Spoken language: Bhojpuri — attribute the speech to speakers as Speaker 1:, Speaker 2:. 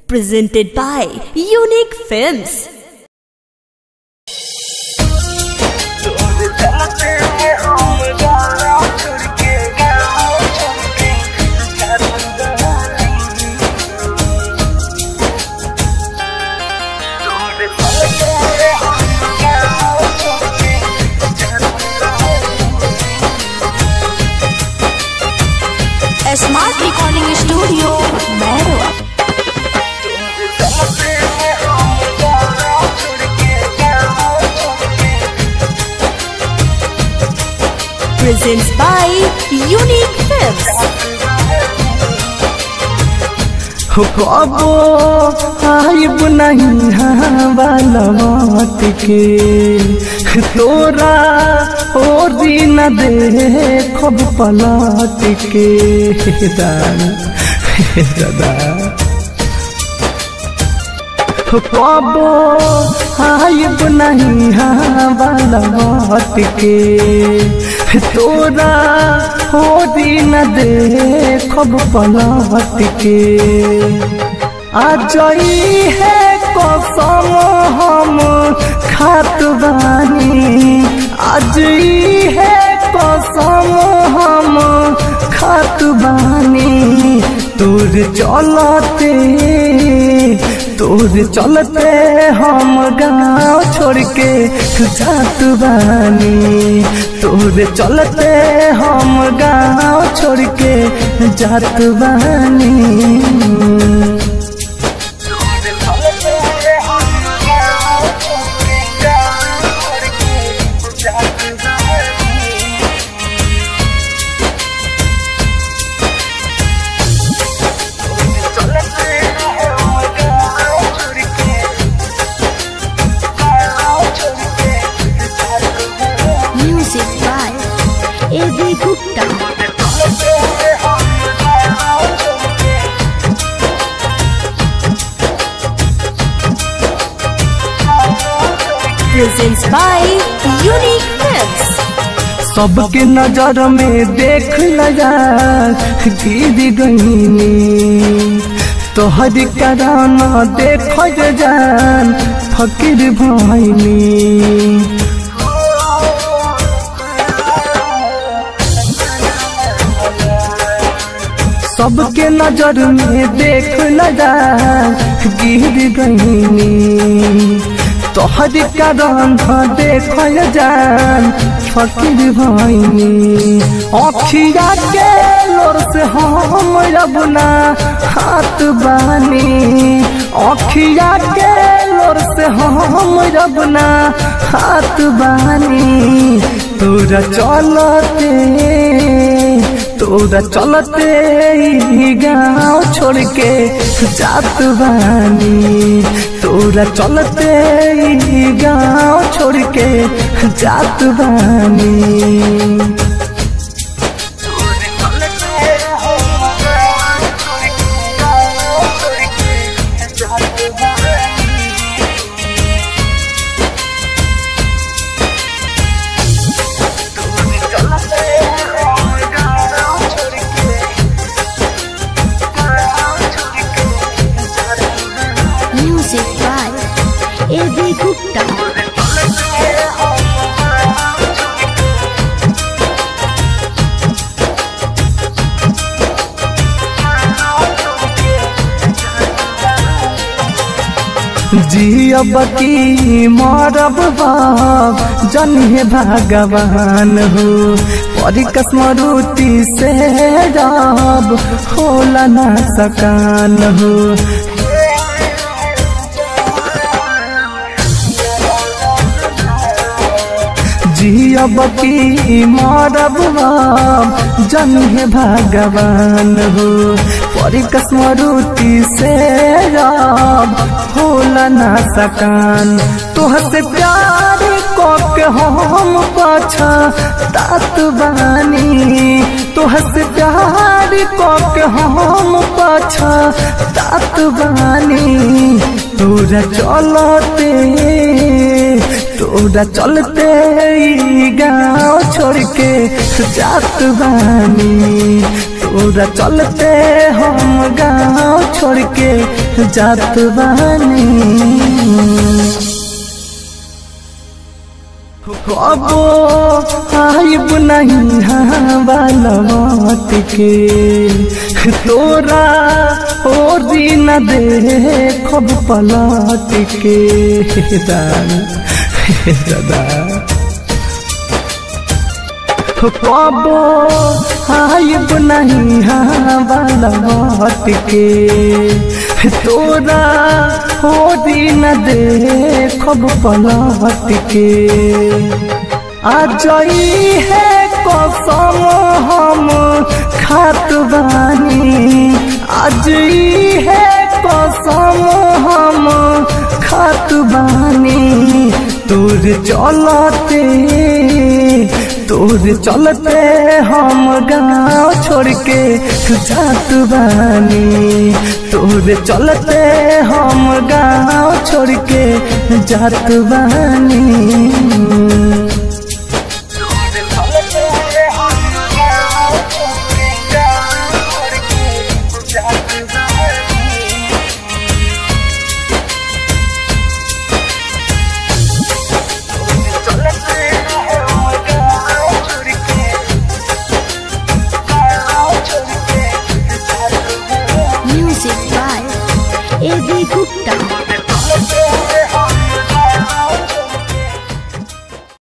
Speaker 1: presented by Unique Films.
Speaker 2: Smart recording studio Mairwa
Speaker 1: Presents by Unique Films.
Speaker 3: हो कबो आइब नहीं बालवट के तोरा और दिन देखब पलट के दादा दादा हो कबो आइब नहीं बालवट के तोरा हो दिन देखब पलट के आज है कसम हम खात बानी आज है कसम हम खात बानी तोर चलते तोर चलते हम गाँव छोड़ के जात बानी तोर चलते हम गाँव छोड़ के जात बानी
Speaker 2: music by AV Gupta
Speaker 1: Presents by Unique Films.
Speaker 3: सबके नजर में देख लगा गिर गईनी तोहर कराना देख जान फकीर भैनी सबके नजर में देख लगा गिर गईनी तोहर कारण देख जान फकीर भैनी अखिया के लोर से हम रबना हाथ बानी अखिया के लोर से हम रबना हाथ बानी तोरा चलते तोरा चलते ई गाँव छोड़ के जात बानी तोरा चलते ई गाँव छोड़ के जात बानी
Speaker 2: म्यूजिक बाय एवी गुप्ता
Speaker 3: जियब की मरब बाप जन्हे भगवान हो परिक स्मृति से रब होला ना सकान हो जियब की मरब बाप जन्हे भगवान हो परिक स्मृति से रब होला ना सकान तोहसे प्यार के हम पाछा तात बानी तोहसे प्यार के हम पाछा तात बानी तोरा चलते तोरा चलते ई गाँव छोड़ के जात बानी तोरा चलते हम गाँव छोड़ के जात बानी कबो आइब नहीं बालमत के तोरा और दिन देखब पलट के दादा कबो आइब नहीं बालमत के तोरा हो दिन देखब पलट के आ जई है कसम हम खात बानी आज ई है कसम हम खात बानी तोर चलते तोर चलते हम गाँव छोड़ के जात बानी तोर चलते हम गाँव छोड़ के जात बानी